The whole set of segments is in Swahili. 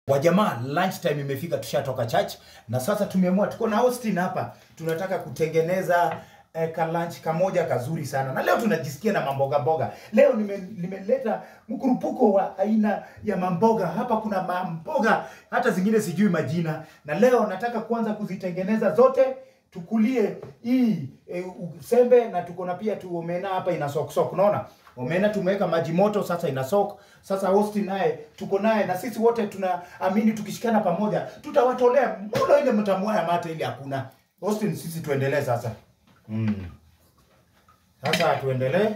Wajamaa, lunch time imefika, tushatoka church na sasa tumeamua, tuko na Austin hapa, tunataka kutengeneza eh, ka lunch kamoja kazuri sana, na leo tunajisikia na mamboga mboga. Leo nime, nimeleta mkurupuko wa aina ya mamboga hapa. Kuna mamboga hata zingine sijui majina, na leo nataka kuanza kuzitengeneza zote tukulie hii e, sembe na tuko na pia tu omena hapa ina sok sok, unaona omena tumeweka maji moto sasa ina sok. Sasa Austin naye tuko naye na sisi wote tunaamini tukishikana pamoja tutawatolea mulo ile mtamwaya mate ile hakuna. Austin, sisi tuendelee sasa. Mm. Sasa tuendelee.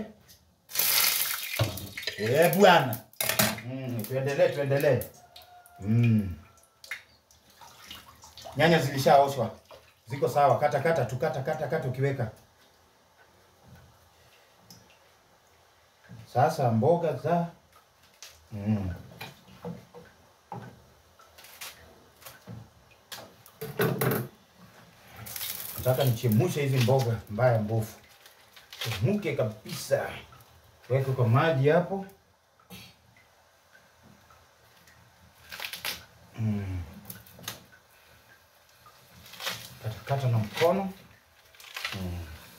Eh bwana. Mm, tuendelee tuendelee. Mm. Nyanya zilishaoshwa. Ziko sawa, kata kata tu kata kata kata ukiweka. Sasa mboga za mm. Nataka nichemushe hizi mboga mbaya mbovu, chemuke kabisa. Weke kwa maji hapo mm. Kata kata na mkono mm.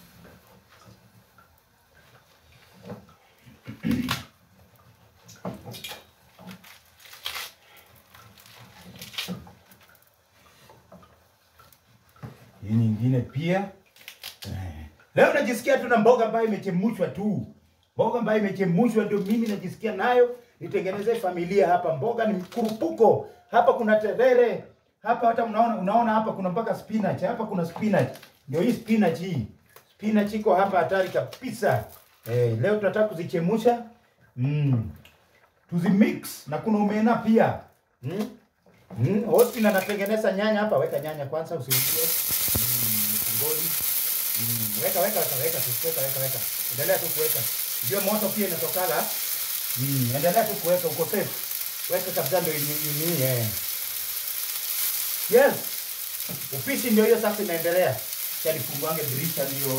Hii nyingine pia eh. Leo najisikia tu na mboga ambayo imechemushwa tu, mboga ambayo imechemushwa ndio mimi najisikia nayo nitengeneze familia hapa. Mboga ni mkurupuko hapa, kuna terere hapa, hata unaona, unaona hapa kuna mpaka spinach hapa, kuna spinach. Ndio hii spinach hii, spinach iko hapa hatari kabisa. Eh, leo tunataka kuzichemusha mm. Tuzimix na kuna omena pia mm. Mm. Austin anatengeneza nyanya hapa, weka nyanya kwanza usiingie ngoli. Mm, weka weka weka weka tu weka weka weka. Endelea tu kuweka. Ndio moto pia inatokala. Mm, endelea tu kuweka uko safe. Weka kabisa ndio ni ni eh. Yes. Upishi ndio hiyo sasa inaendelea. Cha nifunguange dirisha ndio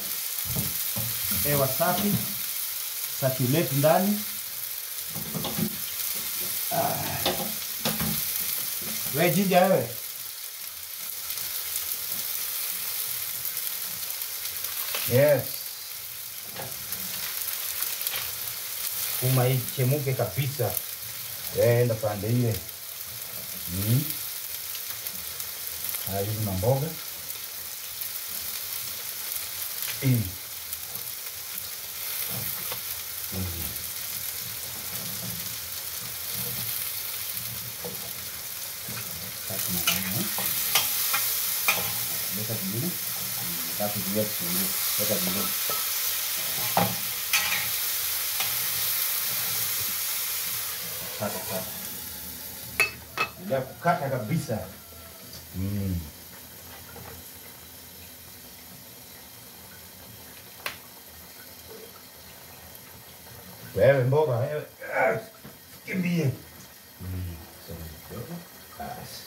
hewa safi. Circulate ndani. Ah. Wewe jinja wewe. Yes. Kuma hii chemuke kabisa. Enda pande ile. Mm. Haya hizi mamboga. Mm. Mm. Sasa na Weka vingine. Tatu juu ya kitunguu. Weka vingine. Kata kata. Ndio kukata kabisa. Mm. Wewe mboga wewe. Ah, Kimbie. Mm. Sasa kidogo. Basi.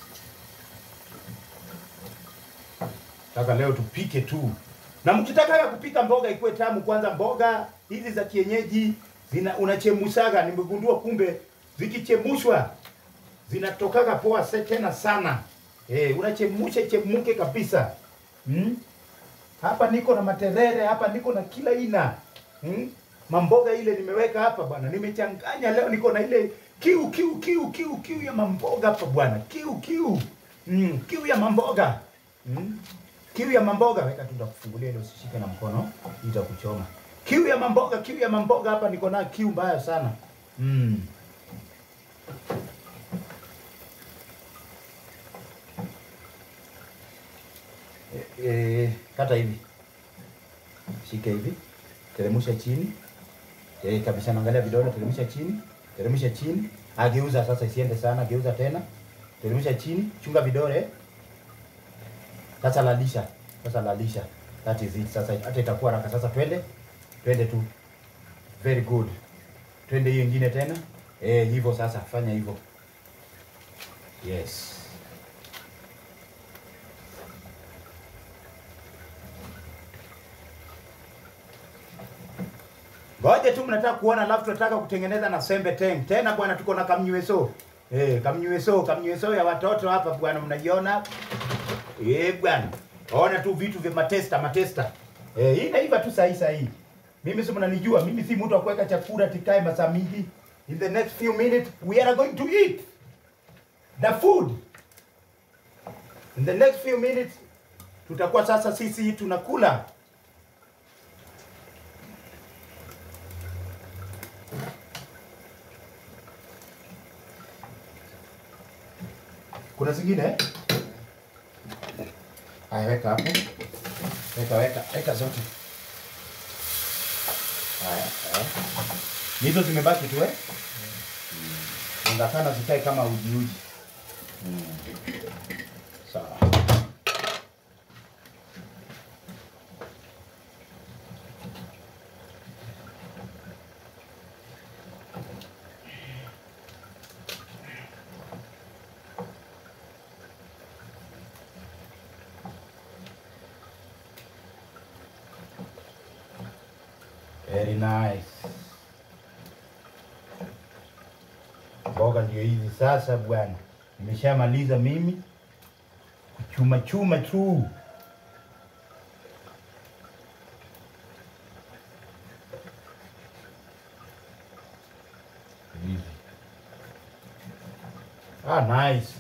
Taka leo tupike tu. Na mkitaka kupika mboga ikuwe tamu, kwanza mboga hizi za kienyeji zina unachemushaga. Nimegundua kumbe zikichemushwa zinatokaga poa se tena sana. Eh, unachemusha chemuke kabisa. Hmm? Hapa niko na materere, hapa niko na kila aina. Hmm? Mamboga ile nimeweka hapa bwana. Nimechanganya leo niko na ile kiu kiu kiu kiu kiu ya mamboga hapa bwana. Kiu kiu. Mm, kiu ya mamboga. Mm. Kiu ya mamboga weka tu ndakufungulia ile usishike na mkono itakuchoma. Kiu ya mamboga, kiu ya mamboga hapa niko na kiu mbaya sana. Mm. E, e, kata hivi. Shika hivi. Teremsha chini. Eh, kabisa naangalia vidole, teremsha chini. Teremsha chini. Ageuza sasa isiende sana, geuza tena. Teremsha chini, chunga vidole. Sasa lalisha. Sasa lalisha. That is it. Sasa hata itakuwa haraka. Sasa twende. Twende tu. Very good. Twende hiyo ingine tena. Eh, hivyo sasa fanya hivyo. Yes. Ngoja tu mnataka kuona, alafu tunataka kutengeneza na sembe teng. Tena bwana, tuko na kamnyweso. Eh, kamnyweso, kamnyweso ya watoto hapa bwana mnaiona? Eh, bwana. Ona tu vitu vya matesta, matesta. Eh, hii naiva tu sahi sahi. Mimi si mnanijua, mimi si mtu wa kuweka chakula tikae masaa mingi. In the next few minutes we are going to eat the food. In the next few minutes tutakuwa sasa sisi tunakula. Kuna zingine eh? Haya, weka hapo. Weka, weka, weka zote. Haya, haya. Ni Hizo zimebaki tu eh? Mm. Ungakana zikae kama uji uji. Mm. Sawa. Very nice. Mboga ndio hizi sasa bwana. Nimeshamaliza mimi kuchuma chuma tu. Hivi. Ah, nice.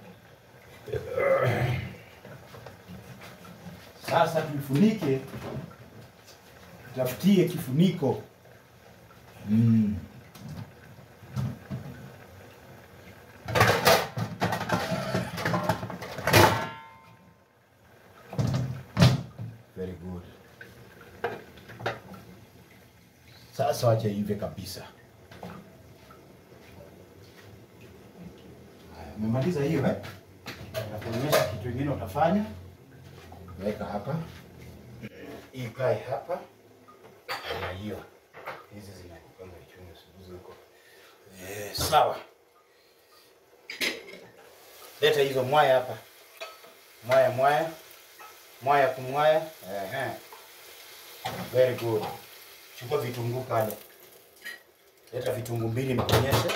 Sasa tuifunike tafutie kifuniko mm. Very good. Sasa wacha ive kabisa. Haya, umemaliza hiyo eh? Nakuonyesha kitu kingine utafanya. Weka hapa, ikae hapa na hiyo hizi zinakupanga ichungu sibuzi huko. Eh, sawa. Leta hizo mwaya hapa, mwaya mwaya mwaya kumwaya. Ehe, very good. Chukua vitunguu pale, leta vitunguu mbili nikuonyeshe.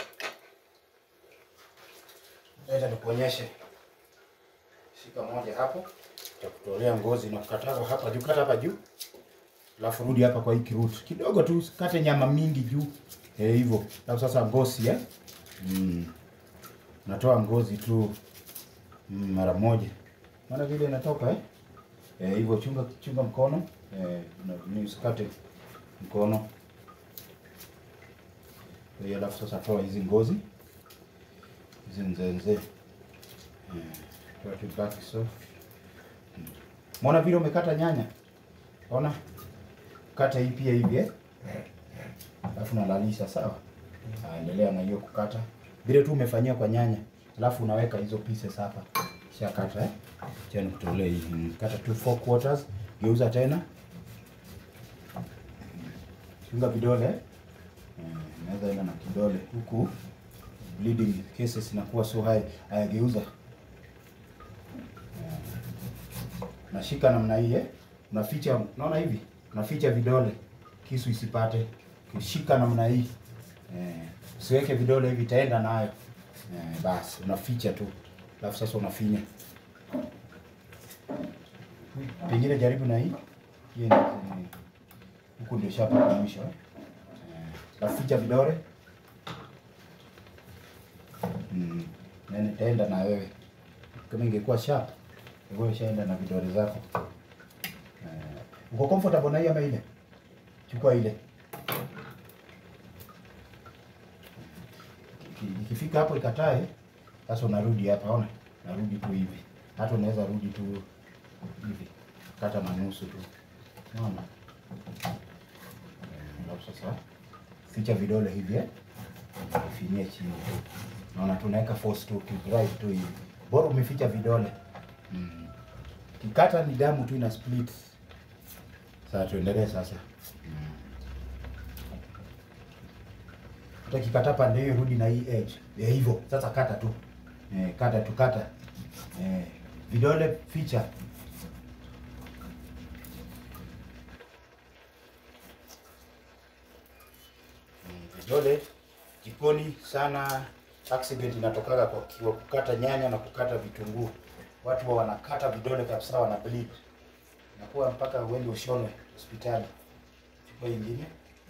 Leta nikuonyeshe. Shika moja hapo, takutolea ngozi na kukataza hapa juu, kata hapa juu alafu rudi hapa kwa hii kirutu kidogo tu, usikate nyama mingi juu eh, hivyo. Alafu sasa ngozi eh, mm. natoa ngozi tu mm, mara moja, maana vile inatoka eh, eh hivyo. Chunga chunga mkono eh, na- usikate mkono kwa hiyo. Alafu sasa toa hizi ngozi hizi nzenze eh, toa tu baki soft. Mm. Mbona vile umekata nyanya, ona kata hii pia hivi eh? Alafu nalalisha sawa. Ah, Endelea na hiyo kukata vile tu umefanyia kwa nyanya, alafu unaweka hizo pieces hapa, kisha kata eh? Cha nikutolee hii Mm, kata tu four quarters, geuza tena, chunga vidole eh? Eh, Naweza enda na kidole huku, bleeding cases inakuwa so high. Haya, geuza nashika namna hii eh? Unaficha, unaona hivi, unaficha vidole kisu isipate. Ukishika namna hii eh, usiweke vidole hivi, itaenda nayo eh, basi unaficha tu, alafu sasa unafinya. Pengine jaribu na hii hii ni- ni- huku ndio shapa kwa mwisho eh? Eh, alafu ficha vidole mm, nene itaenda na wewe. Kama ingekuwa sharp ingekuwa ishaenda na vidole zako. Eh, uko comfortable na hii ama ile? Chukua ile. Iki- Ikifika hapo ikatae, sasa unarudi hapa, ona, narudi tu hivi. Hata unaweza rudi tu hivi, kata na nusu tu, unaona. Eh, Alafu sasa ficha vidole hivi eh, finyie chini tu, naona tunaweka force tu, drive tu hivi, bora umeficha vidole mm. Kikata ni damu tu ina split. Sasa tuendelee sasa. Hata kikata pande hiyo rudi na hii edge. Ya hivyo. Sasa kata tu. Eh, kata tu kata. Eh, vidole ficha. Mm, Vidole jikoni sana accident inatokaga kwa kwa kukata nyanya na kukata vitunguu. Watu wa wanakata vidole kabisa, wana bleed, inakuwa mpaka uende ushonwe hospitali. Chukua ingine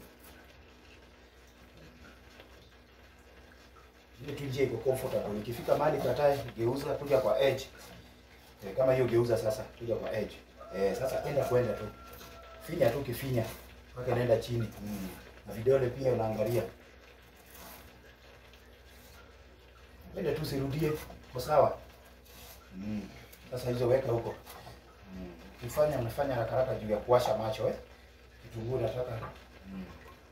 ile tu njia iko comfortable. Ikifika mahali katae, geuza kuja kwa edge eh, kama hiyo geuza sasa, kuja kwa edge eh, sasa enda kwenda tu finya tu, kifinya mpaka inaenda chini mm. na vidole pia unaangalia Ende tu sirudie, kwa sawa. Mm. Sasa hizo weka huko. Mm. Ukifanya unafanya haraka haraka juu ya kuwasha macho eh. Kitunguu nataka. Mm.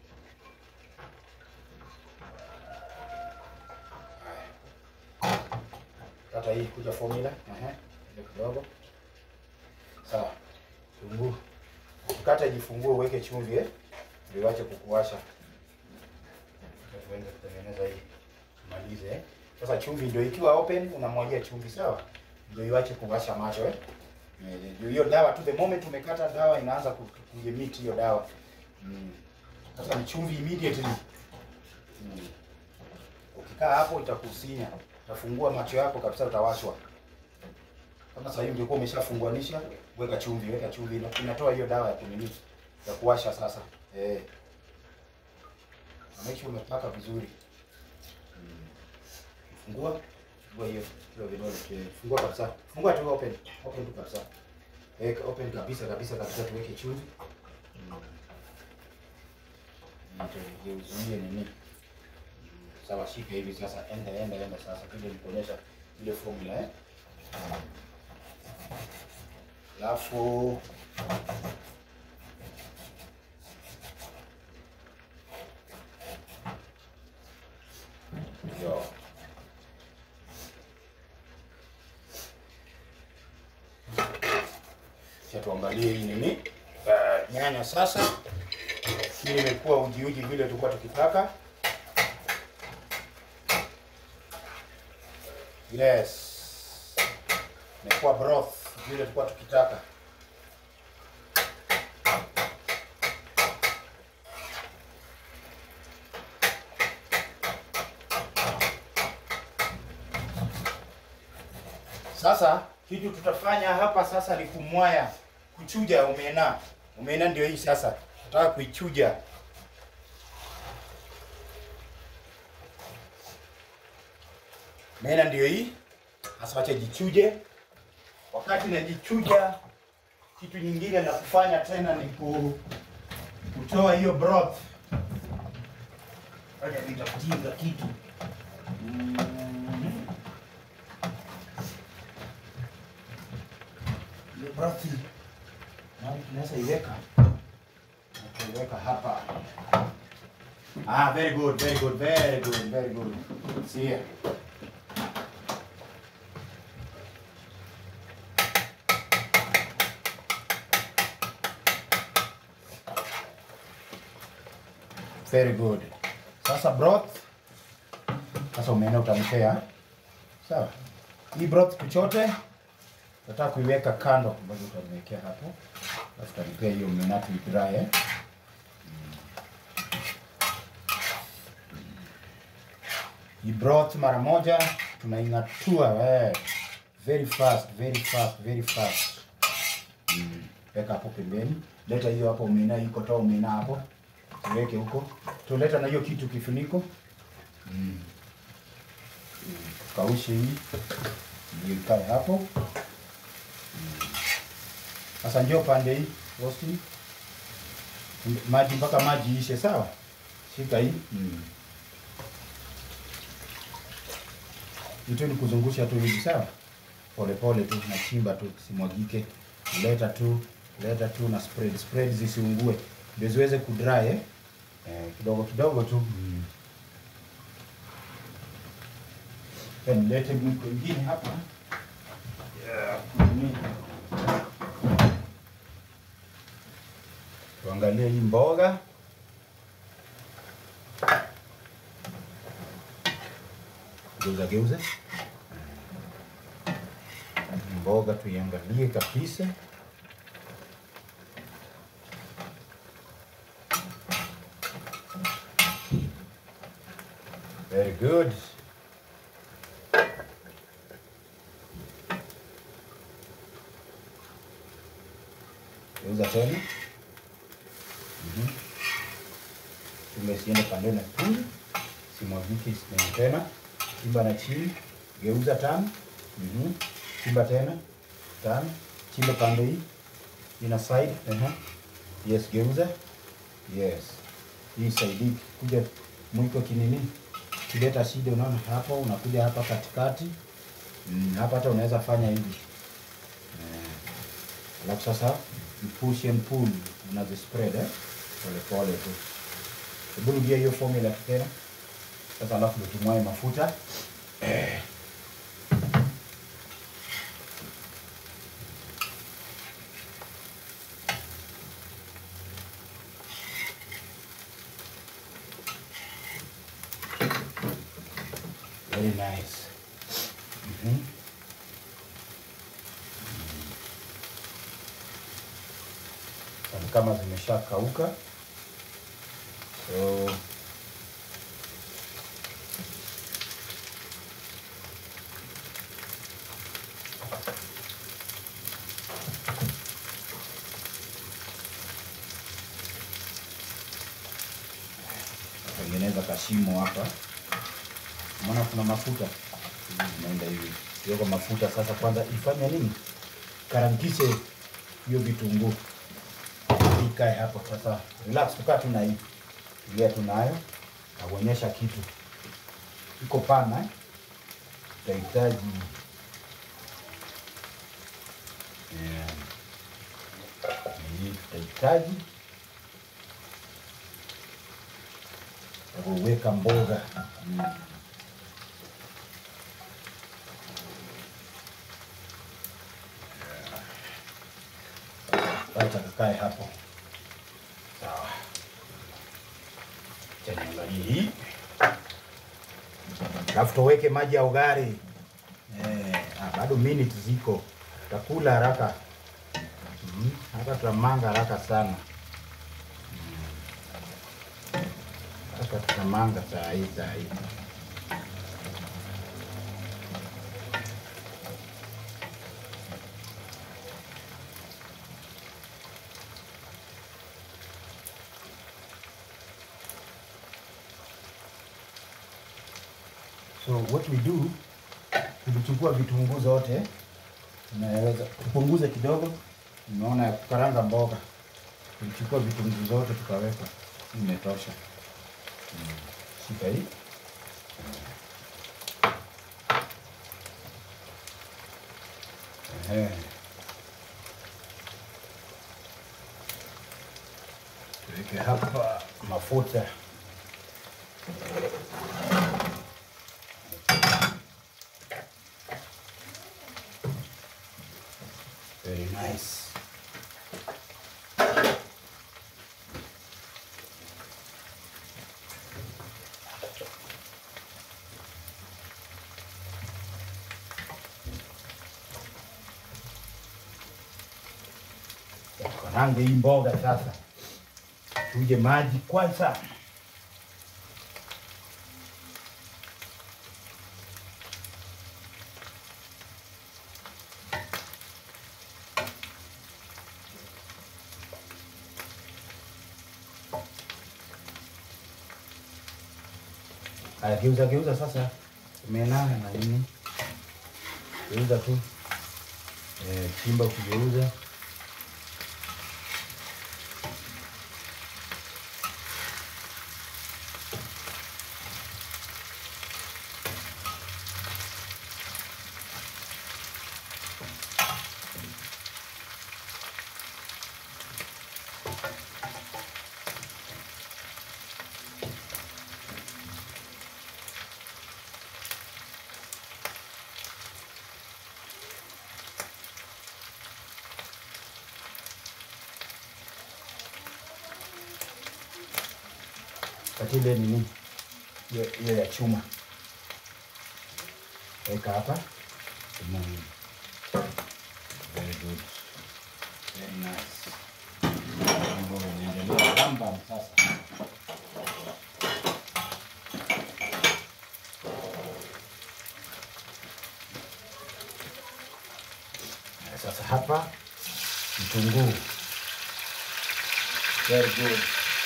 Haya. Kata hii kuja formula. Ehe. Ile kidogo. Sawa. Kitunguu. Ukikata jifungue uweke chumvi eh. Ndio iwache kukuwasha. Tuende kutengeneza hii. Malize eh. Sasa chumvi ndio ikiwa open unamwagia chumvi sawa, ndio iwache kuwasha macho eh. Eh, Ndio hiyo dawa tu, the moment umekata dawa inaanza ku- kuemit hiyo dawa mm. Sasa ni chumvi immediately mm. Ukikaa hapo itakusinya, utafungua macho yako kabisa, utawashwa. Kama sasa hivi ungekuwa umeshafunguanisha, weka chumvi, weka chumvi, ina- inatoa hiyo dawa ya kunini ya kuwasha sasa eh. Na Make sure umepaka vizuri Fungua. Fungua hiyo. Hiyo vidole. eh, Fungua kabisa. Fungua tu open. Open tu kabisa. Weka open kabisa kabisa kabisa tuweke chumvi. Mm. Ndio uzuie nini? Mm, Sawa, shika hivi sasa. Enda enda enda sasa. Vile nikuonyesha ile formula eh. Alafu yo Acha tuangalie hii nini uh, nyanya sasa. Hii imekuwa uji uji vile tulikuwa tukitaka. Yes, imekuwa broth vile tulikuwa tukitaka. Sasa kitu tutafanya hapa sasa ni kumwaya, kuchuja omena. Omena ndio hii sasa, nataka kuichuja. Omena ndio hii sasa, wacha jichuje. Wakati najichuja, kitu nyingine la kufanya tena ni ku, kutoa hiyo broth. Wacha nitakutinga kitu mm. Ile broth nani tunaweza iweka Na tuiweka hapa. Ah, very good, very good, very good, very good. See here. Very good. Sasa broth sasa umeenda utampea. Sawa. Hii broth tuchote nataka kuiweka kando ambazo utamwekea hapo. Alafu utanipea hiyo mnatu dry eh. Hii broth mara moja tunaing'atua eh. Very fast, very fast, very fast. Mm. Weka hapo pembeni. Leta hiyo hapo umena iko toa umena hapo. Tuweke huko. Tuleta na hiyo kitu kifuniko. Mm. Mm. Kaushe hii. Ndio ikae hapo. Sasa njoo pande hii rosti. Maji mpaka maji ishe, sawa? Shika hii. Mm. Itu ni kuzungusha tu hivi, sawa? Pole pole tu nachimba tu simwagike. Leta tu, leta tu na spread, spread zisiungue. Ndio ziweze kudry eh? Eh, kidogo kidogo tu. Mm. Then lete mwiko ingine hapa. Yeah, kunini. Tuangalie hii mboga. Geuza geuza. Mboga tuiangalie kabisa. Very good. Geuza tena. Mhm. Chunga isiende pande na pili. Simwagike isiende tena. Chimba na chini. Geuza tano. Mhm. Chimba tena. Tano. Chimba pande hii. Ina side. Ehe. Yes, geuza. Yes. Hii saidi kuja mwiko kinini. Kileta shida unaona hapo unakuja hapa katikati. Mm, hapa hata unaweza fanya hivi. Eh. Alafu sasa push and pull unazi spread eh? Pole pole tu. Hebu rudia hiyo formula tena. Sasa alafu ndio tumwae mafuta. Eh. Very nice. Mhm. Ni kama zimeshakauka. So tengeneza kashimo hapa. Unaona kuna mafuta inaenda hivi, kiweka mafuta sasa. Kwanza ifanye nini? Karangikishe hiyo vitunguu ikae hapo sasa. Relax, tukaa tu na hii, tulia tu nayo, nakuonyesha kitu iko pana eh? Tutahitaji yeah. Hii tutahitaji kuweka mboga mm. Acha kakae hapo. Sawa. Acha niangalie hii. Alafu tuweke maji ya ugali. Eh, ah, bado minutes ziko. Tutakula haraka. Mm, hata tutamanga haraka sana. Mm. Hata tutamanga saa hii saa hii. So what we do, tulichukua vitunguu zote, tunaweza tupunguze kidogo. Umeona ya kukaranga mboga, tulichukua vitunguu zote tukaweka, Hii imetosha. Mm. Shika hii Ehe. Tuweke hapa mafuta Very nice. Karange hii mboga sasa, tuje maji kwanza. Aya, geuza geuza sasa, umenana na nini? Geuza tu eh, chimba ukigeuza. Kati ile nini hiyo hiyo ya chuma weka hapa. Mm. Very good. Very nice. Mambo yanaendelea bamba sasa. Sasa hapa vitunguu Very good.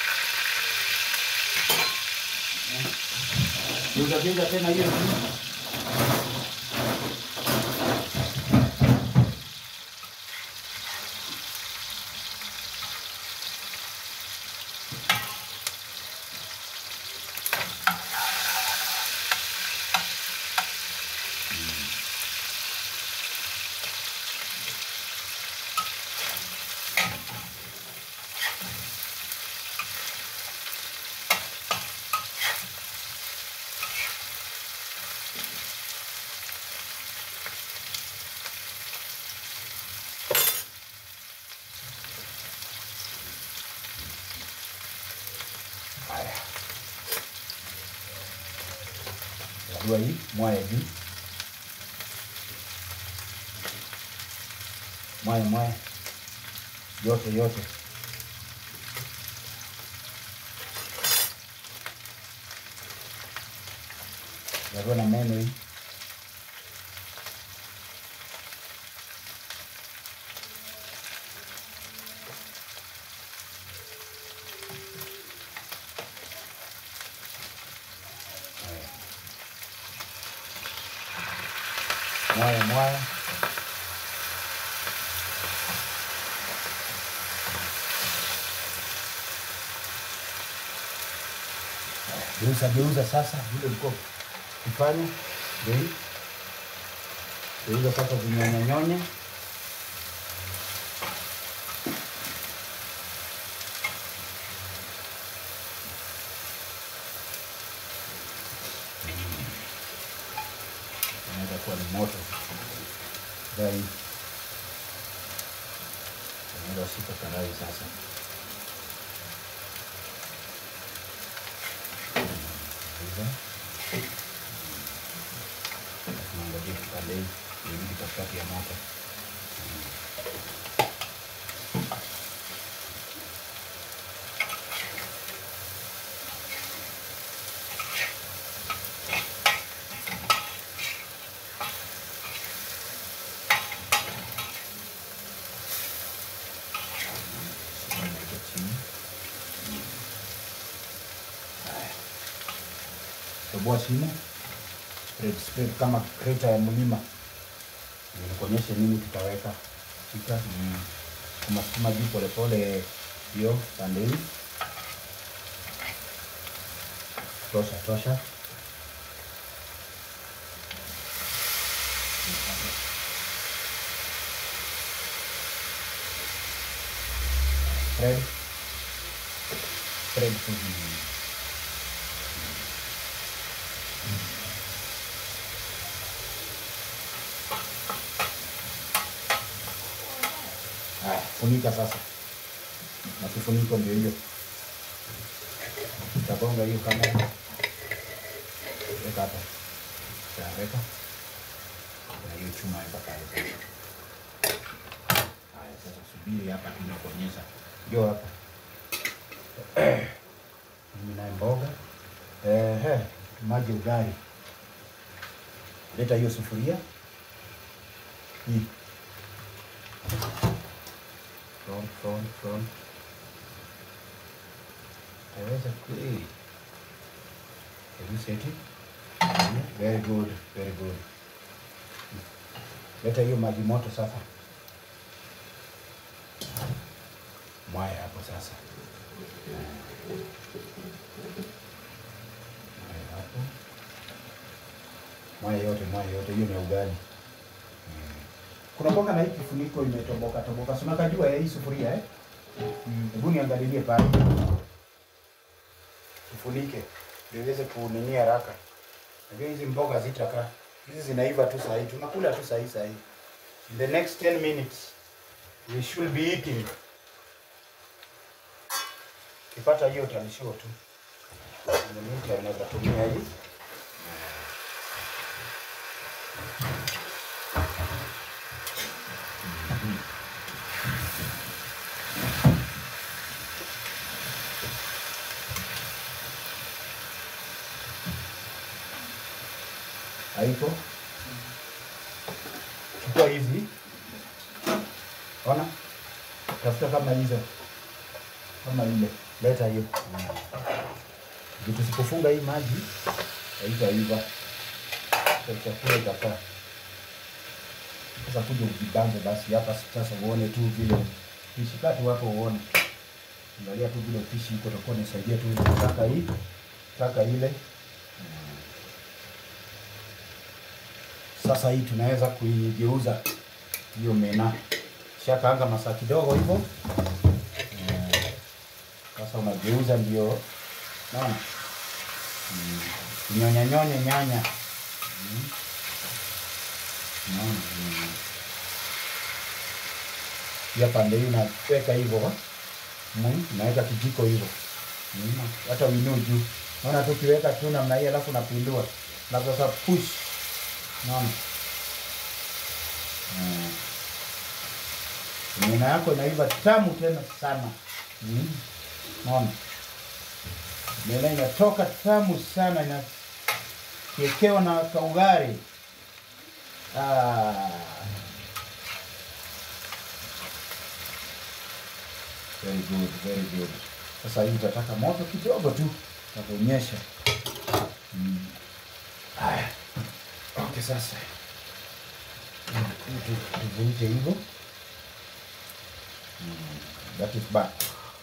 Geuza geuza tena hiyo juu. Haya. Barua hii mwaya juu. Mwaya mwaya. Yote yote. Barua na meno hii. Mwaya mwaya. Geuza geuza sasa vile ulikuwa kifanya. Ndio hii. Geuza sasa vinyonye nyonye. Inaweza kuwa ni moto. Dai. Unaweza shika karai sasa. Geuza. Tunaangalia kipande hii irudi katikati ya moto. Naweka chini. Haya. Toboa shimo. Spread, spread kama kreta ya mlima. Nikuonyeshe nini tutaweka. Shika. Mm. Sukuma sukuma juu polepole hiyo pande hii. Tosha tosha. Spread. Spread tu. Haya, funika sasa. Na kifuniko ndio hiyo. Utagonga hiyo kamera. Weka hapa. Taweka. Na hiyo chuma hapa pale sasa. Haya, sasa subiri hapa tunakuonyesha. Ndio hapa. Mimi naye mboga. Ehe, maji ugali. Leta hiyo sufuria. Hii. Front, front, front. Taweza kweli. Can you set it? Yeah, Very good, very good. Leta hiyo maji moto sasa. Mwaya hapo sasa. Mwaya hapo. Mwaya yote, mwaya yote, hiyo ni ya ugali. Mm. Kuna mboga na hii kifuniko imetoboka toboka. Si unakajua ya hii sufuria eh? Hebu niangalilie pale. Tufunike ndio iweze kunini haraka. Najua hizi mboga zitakaa. Hizi zinaiva tu saa hii. Tunakula tu saa hii saa hii. In the next 10 minutes we should be eating. Kipata hiyo utanishow tu. In the meantime naweza tumia hii. Haiko? Chukua hizi. Ona? Tafuta kama hizo. kama ile. Leta hiyo. Vitu tusipofunga hii maji haitaiva. Kwa chakula itakaa. Sasa kuja ujibanze basi hapa sasa uone tu vile fishi kati wako uone. Angalia tu vile fishi iko utakuwa nisaidia tu ile taka hii. Taka ile. Sasa hii tunaweza kuigeuza hiyo mena. Shakaanga masaa kidogo hivyo. Eh, Sasa unageuza ndio naona Mm. nyonya nyonya nyanya Mm. Naona, mm. Pia pande hii unaweka hivyo Mm, unaweka kijiko hivyo Mm, hata uinue juu. Naona tu ukiweka tu namna hii alafu unapindua. Na sasa push. Naona. Mm. Nyama yako inaiva tamu tena sana. Mm. Naona. Nyama inatoka tamu sana na kiekewa na kaugari. Ah. Very good, very good. Sasa hii itataka moto kidogo tu na kuonyesha. Mm. Haya. Okay, sasa. Mm, tu- Tuvunje hivyo. Mm, That is back.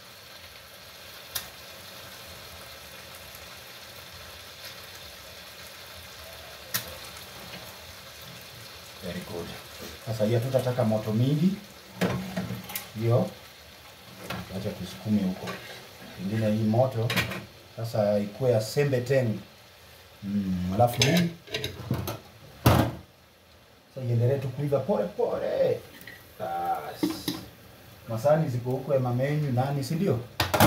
Very good. Sasa hiyo tutataka moto mingi. Hiyo acha tusukume huko. Pengine hii moto sasa ikuwe ya sembe teni. Mm, alafu hii sasa iendelee tu kuiva pole pole. Bas. Masani ziko huko ya mamenyu nani si ndio?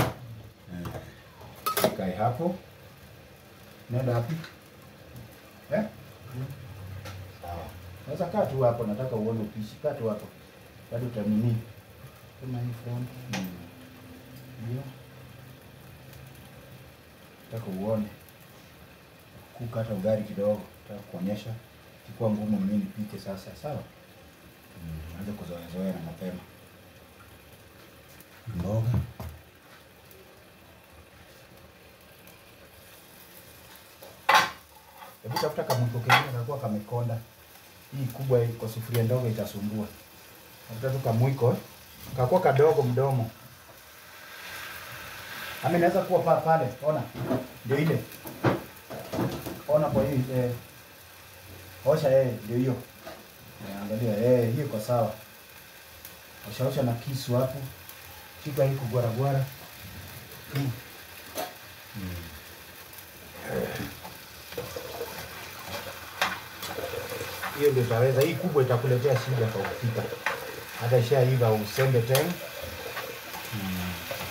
Eh. Kae hapo. Nenda wapi? Eh? Sawa. Naweza kaa tu hapo, nataka uone upishi. Kaa tu hapo. Bado utanini? Kama hii front. Mm. Ndio. Nataka uone. Kuka hata ugali kidogo. Nataka kuonyesha. Kikuwa ngumu mimi nipike sasa, sawa? Mm. Anza kuzoea zoea na mapema. Mboga. Hebu tafuta kamwiko kengine kakuwa kamekonda. Hii kubwa hii kwa sufuria ndogo itasumbua. Tafuta tu kamwiko eh. Kakuwa kadogo mdomo. Ama inaweza kuwa pa pale, ona. Ndio ile. Ona kwa hii eh. Osha eh, ndio hiyo. Eh, angalia eh, hiyo iko sawa. Osha osha na kisu hapo. Shika hii kugwara gwara. Mm. Mm. hiyo ndio itaweza. Hii kubwa itakuletea shida kwa kupika, hata ishaiva usembe tena. Mm.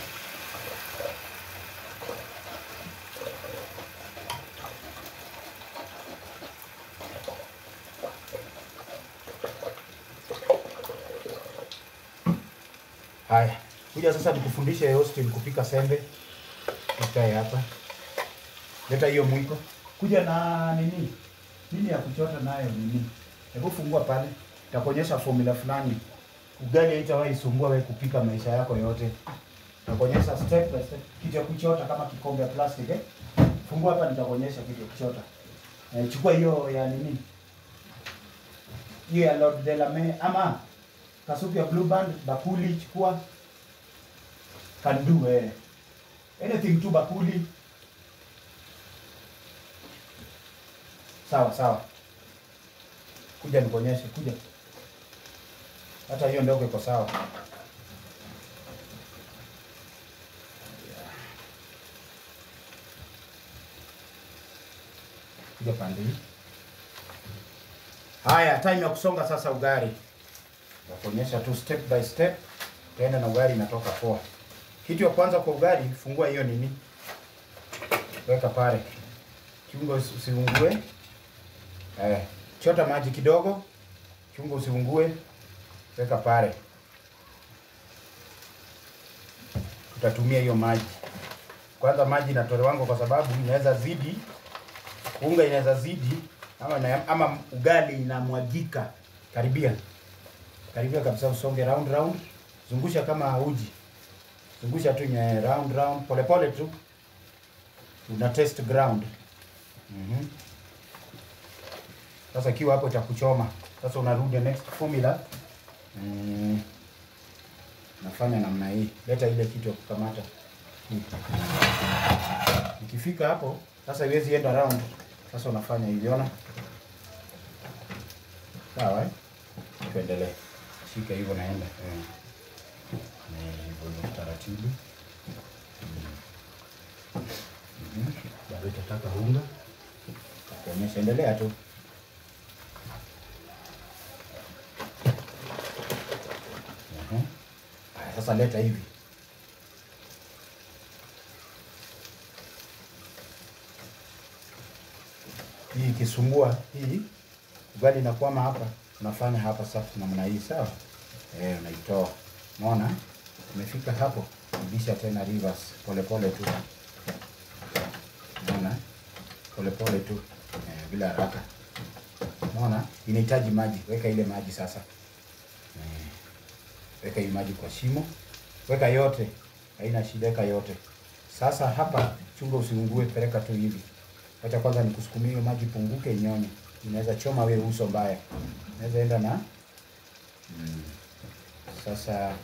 Haya, kuja sasa nikufundishe Austin kupika sembe. Ikae hapa, leta hiyo mwiko, kuja na nini nini ya kuchota nayo nini. Hebu fungua pale, nitakuonyesha formula fulani. Ugali haitawahi sumbua wewe kupika maisha yako yote. Nitakuonyesha step by step kitu ya kuchota kama kikombe ya plastic eh. Fungua hapa, nitakuonyesha kitu ya kuchota. Eh, chukua hiyo ya nini, hiyo ya Lord de la Mer ama kasuku ya Blue Band, bakuli chukua, can do eh, anything tu bakuli Sawa sawa, kuja nikuonyeshe, kuja. Hata hiyo ndogo iko sawa. Kuja pande hii. Haya, time ya kusonga sasa ugali. Nakuonyesha tu step by step, tena na ugali inatoka poa. Kitu ya kwanza kwa ugali, fungua hiyo nini, weka pale, kiungo usiungue. Eh, chota maji kidogo, chunga usiungue, weka pale. Tutatumia hiyo maji kwanza. Maji inatolewango kwa sababu inaweza zidi, unga inaweza zidi ama, na, ama ugali inamwagika. Karibia karibia kabisa, usonge round round, zungusha kama uji, zungusha tu nye round round, pole pole tu, una test ground. Mhm. Sasa ikiwa hapo itakuchoma, sasa unarudi next formula. Mm. Nafanya namna hii, leta ile kitu ya kukamata hii. Ikifika hapo sasa, iwezi enda round. Sasa unafanya hivi, ona sawa eh? Tuendelee, shika hivyo, naenda eh. Eh, hivyo hivyo taratibu. Mhm. Bado itataka unga, kuonyesha, endelea tu. Mhm. Haya, sasa leta hivi hii ikisumbua hii ugali inakwama hapa, unafanya hapa sasa namna hii sawa. Eh, unaitoa unaona, umefika hapo, rudisha tena reverse, pole pole tu, unaona, pole pole tu eh, bila haraka. Unaona, inahitaji maji, weka ile maji sasa eh, weka hii maji kwa shimo, weka yote, haina shida, weka yote. Sasa hapa chunga usiungue, peleka tu hivi. Acha kwanza nikusukumie hiyo maji punguke, inyonye. Inaweza choma wewe uso mbaya, inaweza enda na mm. Sasa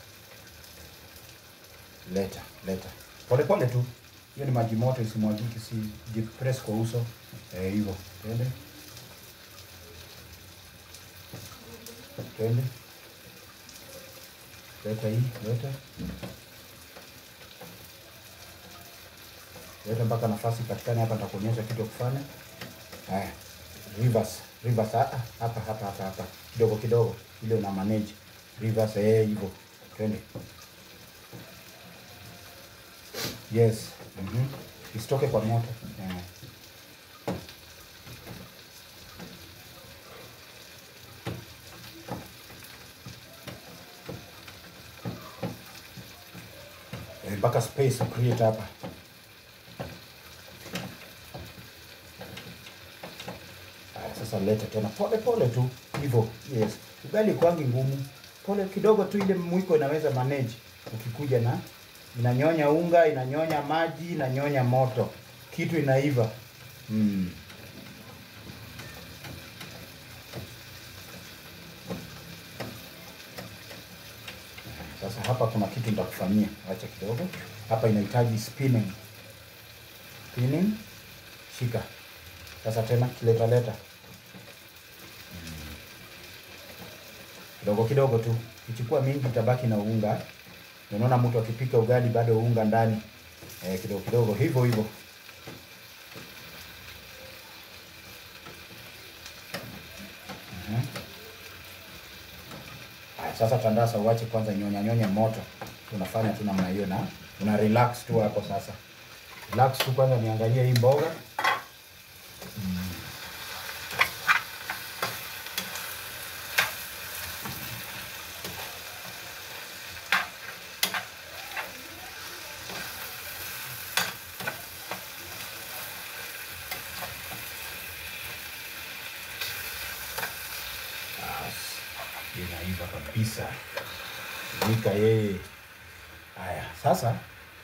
leta leta pole pole tu, hiyo ni maji moto, isimwagike, si jipress kwa uso eh, hivyo. Twende twende, leta hii, leta leta mpaka nafasi patikane hapa, nitakuonyesha kitu ya kufanya. Haya, reverse reverse, ah, hapa hapa hapa hapa, kidogo kidogo, ile una manage reverse, eh, hivyo. Twende, yes, mhm, isitoke kwa moto eh. Eh, mpaka space create hapa Haya, sasa leta tena pole pole tu hivyo. Yes, ugali kwangi ngumu, pole kidogo tu, ile mwiko inaweza manage. Ukikuja na inanyonya unga, inanyonya maji, inanyonya moto, kitu inaiva mm. Sasa hapa kuna kitu nitakufanyia, acha kidogo hapa, inahitaji spinning. Spinning, shika sasa tena kileta leta kidogo kidogo tu, kichukua mingi itabaki na unga. Unaona mtu akipika ugali bado unga ndani eh, kidogo kidogo hivyo hivyo. Mhm. Haya, sasa tandasa, uache kwanza nyonya nyonya moto. Tunafanya tu namna hiyo na una relax tu hapo sasa. Relax tu kwanza, niangalie hii mboga inaiva kabisa, nika yeye. Haya, sasa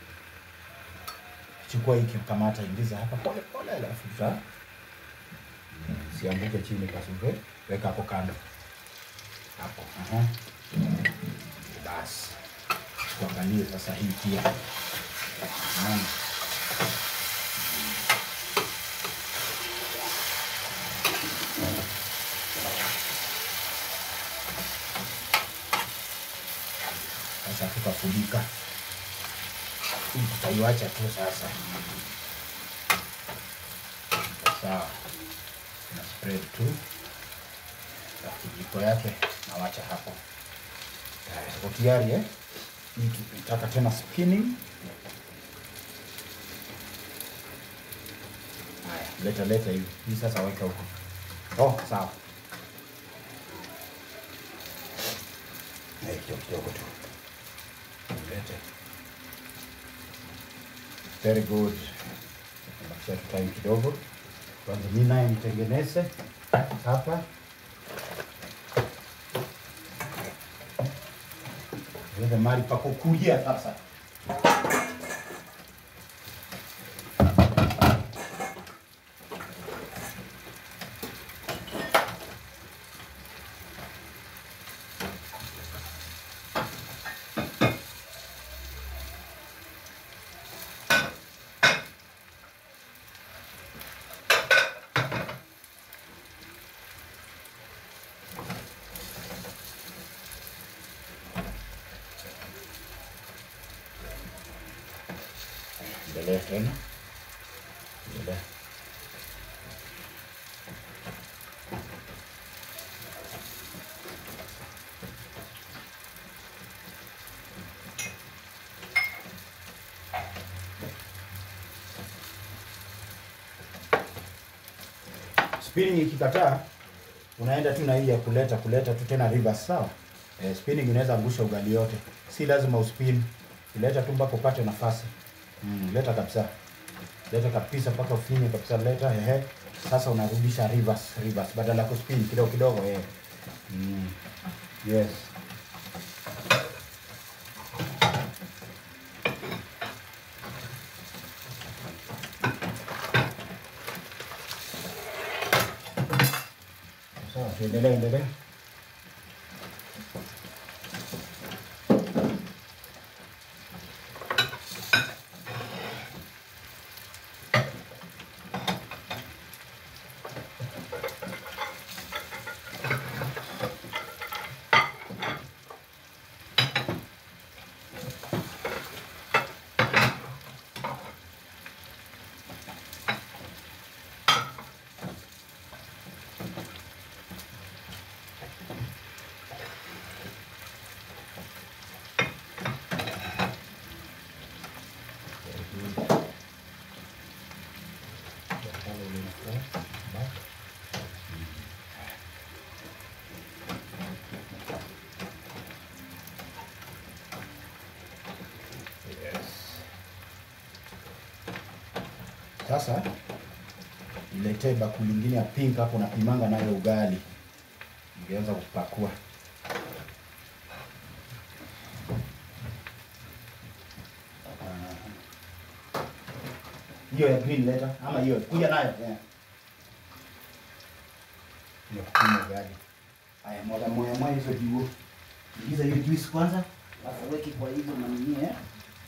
chukua hiki, kamata, ingiza hapa pole pole, alafu ta sianguke chini, kasuve, weka hapo kando hapo. Aha, basi tuangalie sasa hii pia. Naona sasa tukafunika hii, tutaiwacha tu sasa. Sawa, na spread tu na kijiko yake nawacha hapo. Haya, Tuko tayari eh? Hii tunataka tena spinning. Haya, leta leta hivi hii sasa, weka huko. Oh, sawa. Eh, kidogo kidogo tu lete. Very good. Bakisha tu time kidogo, kwanza mimi naye nitengeneze hapa ile mahali pa kukulia sasa. Endelea tena. Endelea. Spinning ikikataa unaenda tu na hii ya kuleta kuleta tu tena reverse sawa. Eh, spinning inaweza angusha ugali yote, si lazima uspin, ileta tu mpaka upate nafasi. Mm, leta kabisa, leta kabisa mpaka ufinye kabisa, leta ehe. Sasa unarudisha reverse reverse, badala ya kuspin kidogo kidogo eh. Mm. Yes. Sawa, tuendelee endelee. Sasa niletee bakuli lingine ya pink hapo, napimanga nayo ugali, ningeanza kupakua. Hiyo ya green leta ama hiyo kuja nayo yeah. Hiyo kupima ugali. Haya, mwaga moya moya hizo juu. Ingiza hiyo juice kwanza, alafu weki kwa hizo manini eh.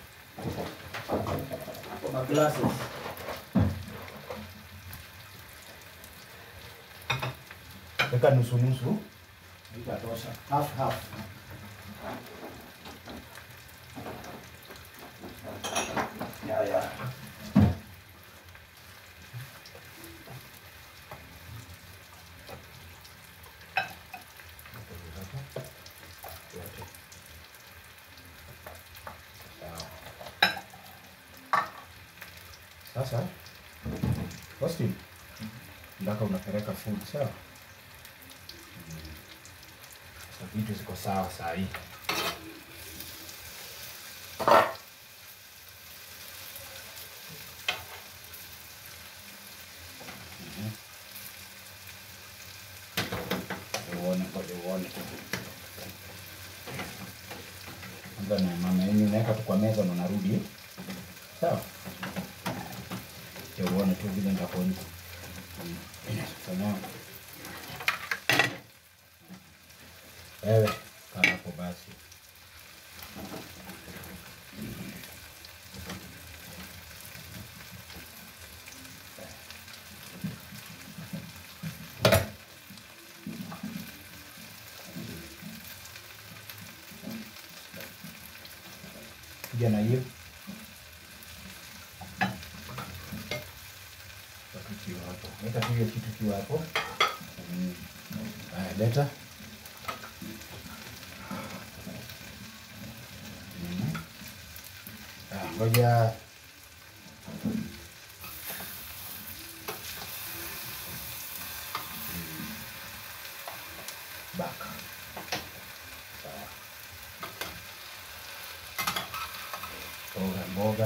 Kwa ma glasses. Weka nusu nusu. Itatosha. Half half. Ya ya. Sasa Austin, ndaka unapeleka food sawa? Sasa vitu ziko sawa saa hii. Mhm. Uone ngoja uone. Kwanza na mama yenyu unaweka tu kwa meza na unarudi. Sawa? Acha uone tu vile nitakuonyesha. Fanya. Wewe kaa hapo basi. Kuja na hiyo. Weka kiwa hapo. Leta tu hiyo kitu kiwa hapo. Mm. Haya, leta. Mm. Ah, ngoja Mm. baka sawa mboga mboga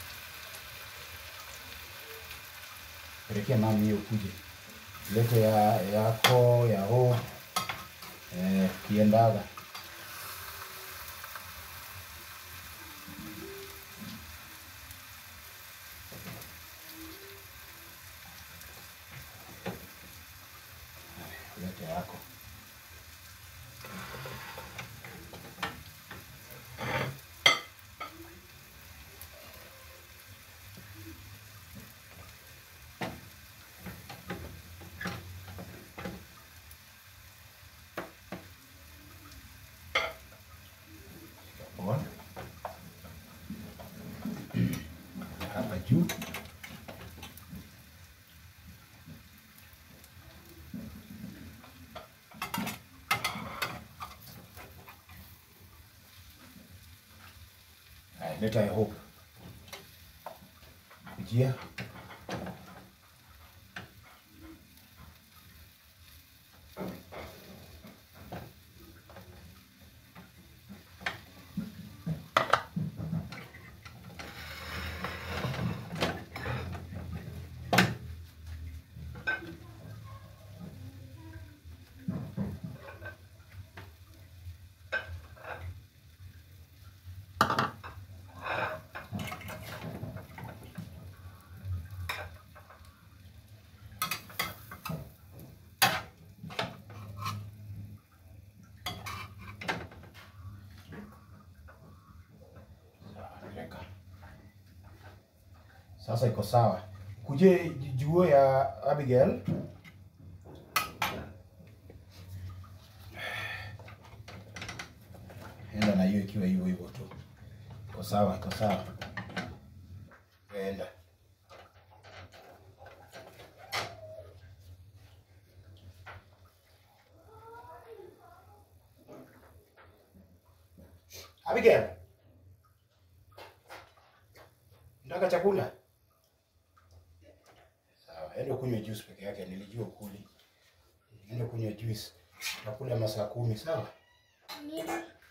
pelekea mami hiyo kuje lete ya yako yao eh, kiendaga lete yako Let I hope. Kujia. Weka. Sasa iko sawa. Kuje juo ya Abigail. Enda na hiyo ikiwa hivyo hivyo tu. Iko sawa, iko sawa. Enda. Abigail. Nataka chakula. Sawa, enda kunywa juice peke yake, nilijua ukuli. Enda kunywa juice. Nakula masaa kumi, sawa? Mimi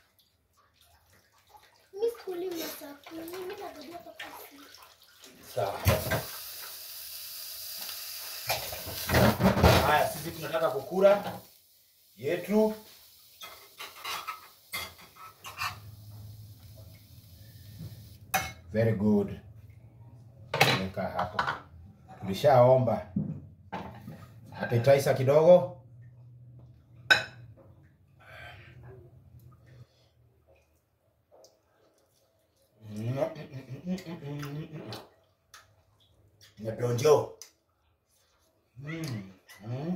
mimi sikuli masaa kumi, mimi nangoja mpaka usiku. Sawa. Haya, sisi tunataka kukula yetu. Very good. Weka hapo. Tulishaomba. Appetizer kidogo. Nyadonjo. Mm. Mm.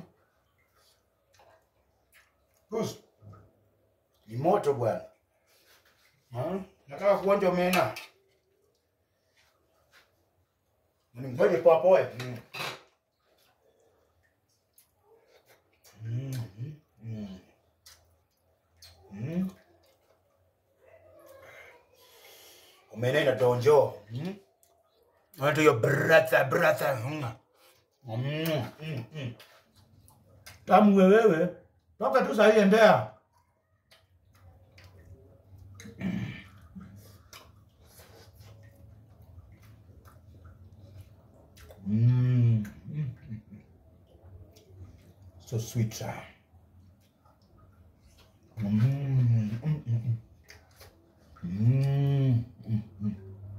Kus. Ni moto bwana. Hmm? Nataka kuonja omena. Ni ngoje kwa poe. Mm. Mm. Mm. Mm. Omena inadonjo. Mm. Watu yo brother brother. Mm. Mm. Mm. Mm. Tamu wewe. Toka tu sahi endea. Mm. Mm. So sweet. ah. Mm. Mm. Mm. Mm. Mm. Mm.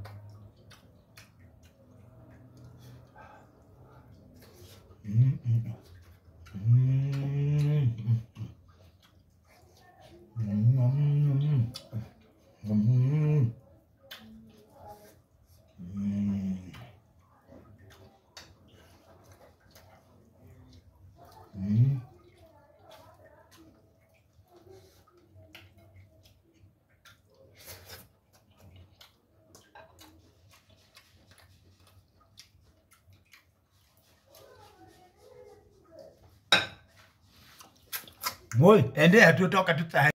Mm. Mm. Mm. Mm. Mm. Mm. Mm. Moi, endea tu toka tu